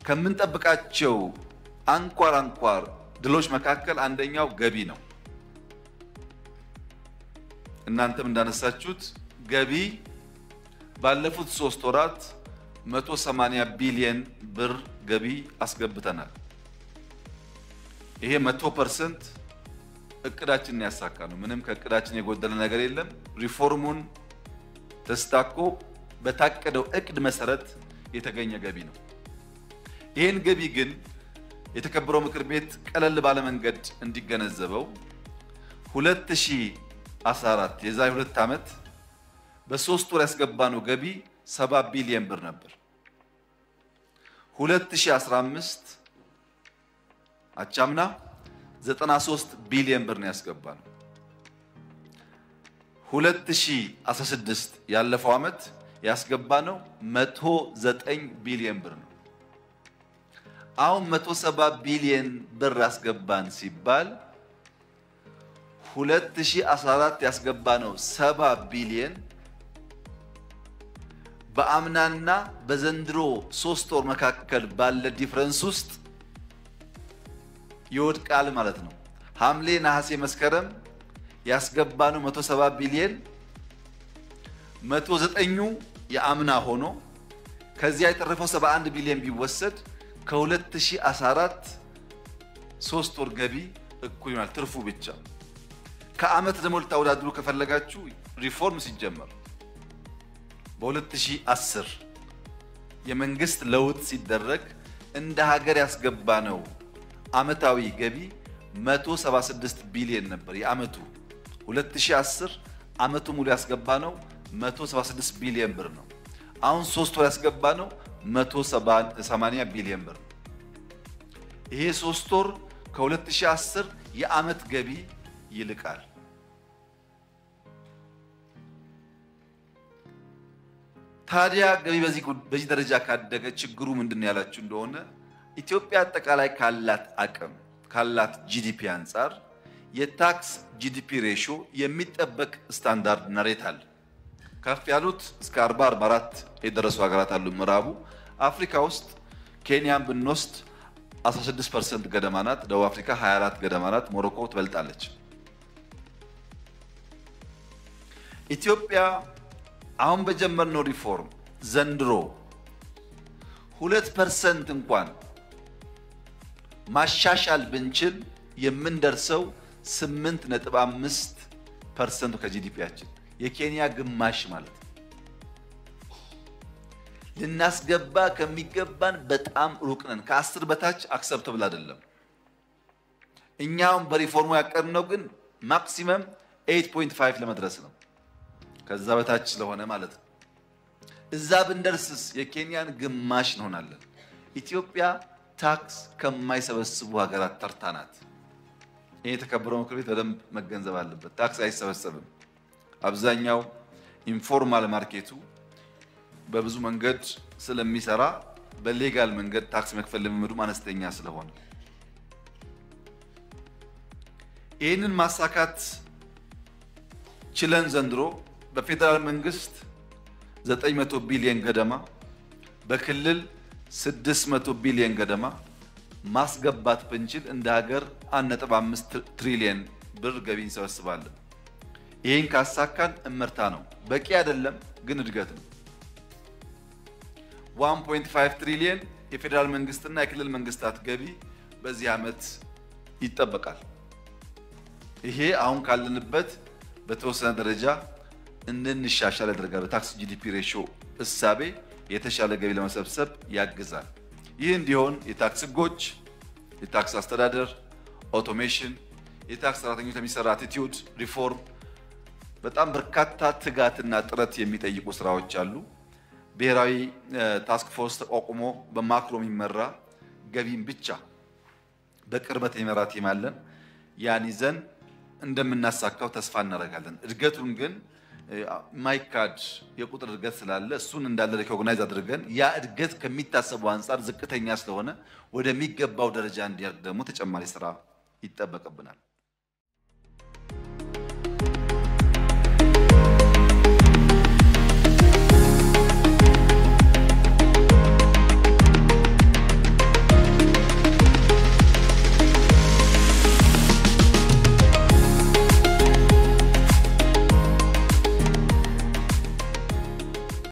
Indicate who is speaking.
Speaker 1: ከምንጠብቃቸው አንኳር አንኳር ድሎች መካከል አንደኛው ገቢ ነው። እናንተም እንዳነሳችሁት ገቢ ባለፉት ሶስት ወራት 180 ቢሊየን ብር ገቢ አስገብተናል። ይሄ 100 ፐርሰንት እቅዳችንን ያሳካ ነው። ምንም ከእቅዳችን የጎደለ ነገር የለም። ሪፎርሙን ተስታኮ በታቀደው እቅድ መሰረት የተገኘ ገቢ ነው። ይህን ገቢ ግን የተከበረው ምክር ቤት ቀለል ባለ መንገድ እንዲገነዘበው 2014 የዛሬ ሁለት ዓመት በሶስት ወር ያስገባነው ገቢ 70 ቢሊየን ብር ነበር። 2015 አቻምና 93 ቢሊየን ብር ነው ያስገባነው። 2016 ያለፈው ዓመት ያስገባነው 109 ቢሊየን ብር ነው። አሁን 170 ቢሊየን ብር አስገባን ሲባል 2014 ያስገባነው 70 ቢሊየን በአምናና በዘንድሮ ሶስት ወር መካከል ባለ ዲፍረንስ ውስጥ ይወድቃል ማለት ነው። ሐምሌ፣ ነሐሴ፣ መስከረም ያስገባነው 170 ቢሊየን 109ኙ የአምና ሆኖ ከዚያ የተረፈው 71 ቢሊየን ቢወሰድ ከ2014 ሶስት ወር ገቢ እኩል ይሆናል። ትርፉ ብቻ ከዓመት ደግሞ ልታወዳድሩ ከፈለጋችሁ ሪፎርም ሲጀመር በ2010 የመንግስት ለውጥ ሲደረግ እንደ ሀገር ያስገባነው ዓመታዊ ገቢ 176 ቢሊየን ነበር። የዓመቱ 2010 ዓመቱ ሙሉ ያስገባነው 176 ቢሊየን ብር ነው። አሁን ሶስት ወር ያስገባነው 180 ቢሊየን ብር ነው። ይሄ ሶስት ወር ከ2010 የዓመት ገቢ ይልቃል። ታዲያ ገቢ በዚህ ደረጃ ካደገ ችግሩ ምንድን ነው ያላችሁ እንደሆነ ኢትዮጵያ አጠቃላይ ካላት አቅም ካላት ጂዲፒ አንጻር የታክስ ጂዲፒ ሬሾ የሚጠበቅ ስታንዳርድ እና ሬት አለ። ከፍ ያሉት እስከ 40 44 የደረሱ ሀገራት አሉ። ምዕራቡ አፍሪካ ውስጥ ኬንያን ብንወስድ 16 ፐርሰንት ገደማ ናት። ደቡብ አፍሪካ 24 ገደማ ናት። ሞሮኮ ትበልጣለች። ኢትዮጵያ አሁን በጀመርነው ሪፎርም ዘንድሮ ሁለት ፐርሰንት እንኳን ማሻሻል ብንችል የምንደርሰው ስምንት ነጥብ አምስት ፐርሰንቱ ከጂዲፒያችን የኬንያ ግማሽ ማለት ነው። ልናስገባ ከሚገባን በጣም ሩቅ ነን። ከአስር በታች አክሰፕተብል አይደለም። እኛውም በሪፎርሙ ያቀድነው ግን ማክሲመም 8.5 ለመድረስ ነው። ከዛ በታች ስለሆነ ማለት ነው። እዛ ብንደርስስ የኬንያን ግማሽ እንሆናለን። ኢትዮጵያ ታክስ ከማይሰበስቡ ሀገራት ተርታ ናት። ይህ የተከበረው ምክር ቤት በደንብ መገንዘብ አለበት። ታክስ አይሰበሰብም። አብዛኛው ኢንፎርማል ማርኬቱ በብዙ መንገድ ስለሚሰራ በሌጋል መንገድ ታክስ መክፈል ልምምዱም አነስተኛ ስለሆነ ይህንን ማሳካት ችለን ዘንድሮ በፌዴራል መንግስት 900 ቢሊዮን ገደማ በክልል 600 ቢሊዮን ገደማ ማስገባት ብንችል እንደ ሀገር 1.5 ትሪሊየን ብር ገቢ እንሰበስባለን። ይህን ካሳካን እመርታ ነው። በቂ አይደለም፣ ግን እድገት ነው። 1.5 ትሪሊየን የፌዴራል መንግስትና የክልል መንግስታት ገቢ በዚህ ዓመት ይጠበቃል። ይሄ አሁን ካለንበት በተወሰነ ደረጃ እንድንሻሻል ያደርጋል። በታክስ ጂዲፒ ሬሾ እሳቤ የተሻለ ገቢ ለመሰብሰብ ያግዛል። ይህ እንዲሆን የታክስ ህጎች፣ የታክስ አስተዳደር፣ ኦቶሜሽን፣ የታክስ ሰራተኞች ለሚሰራ አቲቲዩድ ሪፎርም በጣም በርካታ ትጋትና ጥረት የሚጠይቁ ስራዎች አሉ። ብሔራዊ ታስክ ፎርስ ተቋቁሞ በማክሮ የሚመራ ገቢን ብቻ በቅርበት የሚመራ ቲም አለን። ያን ይዘን እንደምናሳካው ተስፋ እናደርጋለን። እድገቱን ግን ማይካድ የቁጥር እድገት ስላለ እሱን እንዳለ ሪኮግናይዝ አድርገን ያ እድገት ከሚታሰበው አንጻር ዝቅተኛ ስለሆነ ወደሚገባው ደረጃ እንዲያድግ ደግሞ ተጨማሪ ስራ ይጠበቅብናል።